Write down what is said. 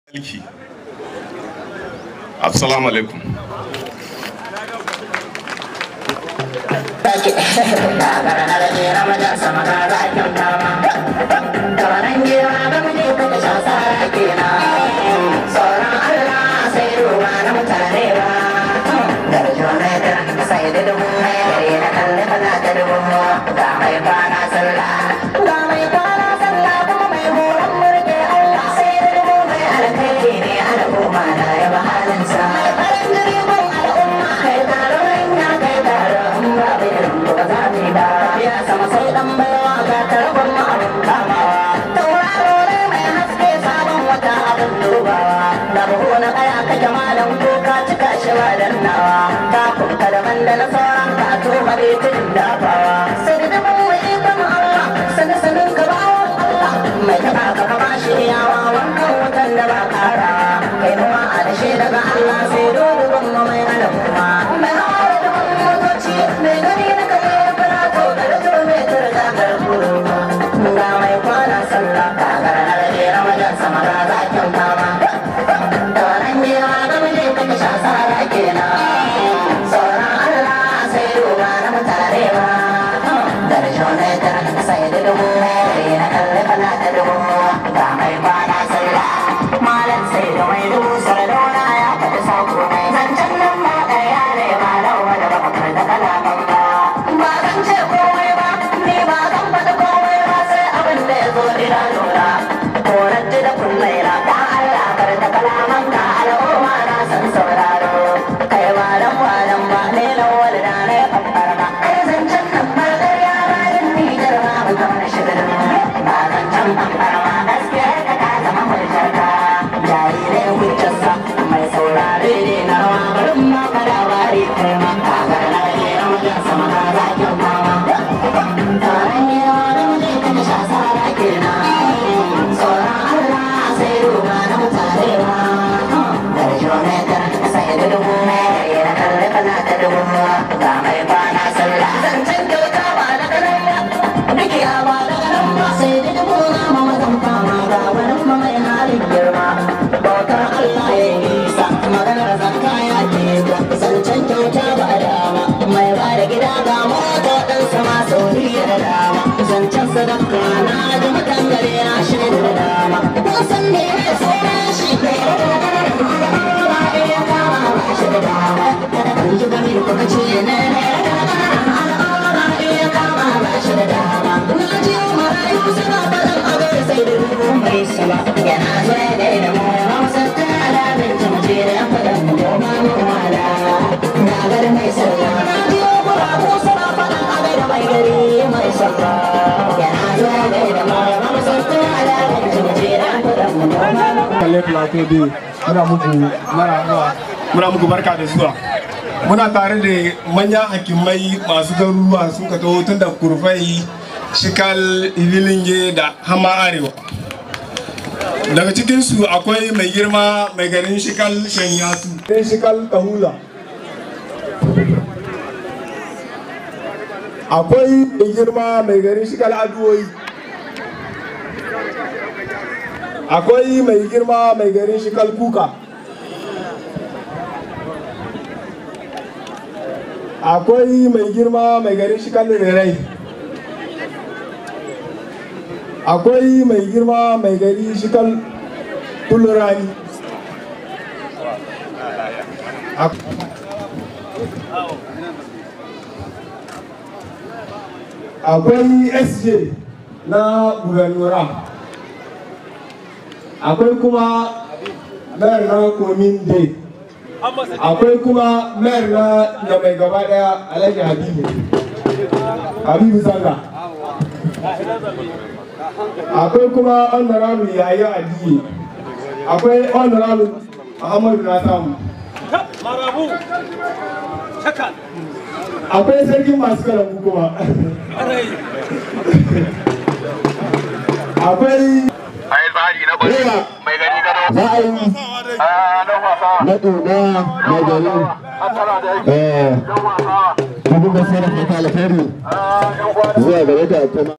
Alki. Assalamu alaikum. da na sauran ka to bare tun da bawa sai da mu ikon Allah sanin sanin ka bawa Allah mai taba ka ba shi yawa wannan wutan da ba kara kai mu ma da shi daga Allah sai dole ban mu mai al'umma mai hawa da motoci mai gani na kai fara to da to mai turga garkuru ga mai kwana sallah ka ga na da ramadan sama ga zakin kama da wannan yawa ga mu je ka sha sara kenan sadaka na ji mutan gare na shi da dama kun san me ya tsora shi ne ba ya kama ba shi da dama kun ji gami da kuka ce ne al'amara ya kama ba shi da dama na ji marayu suna faɗin abin sai da dubu mai sama yana zuwa da da mu ya hausa ta alamin jamace da ya faɗin mu ma mu wala na gar mai sallah na ji gurabu suna faɗin abin da mai gari mai sallah kalle plateau day muna muku mara muna muku barka da zuwa muna tare da manyan hakimai masu garuruwa sun ka taho tun da kurfai shikal ibilinge da hama arewa daga cikinsu akwai mai girma mai garin shikal shanyasu ɗan shikal kahula akwai mai girma mai garin shikal aduwoyi akwai mai girma mai garin shi kalkuka akwai mai girma mai garin shi kallirai akwai mai girma mai gari shi kal tulurani akwai sj na gubernura akwai kuma mayar na komin day akwai kuma mayar na da mai gaba daya alhaji habibu habibu zanga akwai kuma honorable yayi adiye akwai honorable muhammadu na samu akwai sarkin masu kalambu kuma akwai A yi tsari na bari mai gani gado. za a yi A don wasa. na ɗoɗa mai gari Asala da yake. eh Don wasa. dubu gaskiya da fata alheri A yan kwana. zuwa gare ka kuma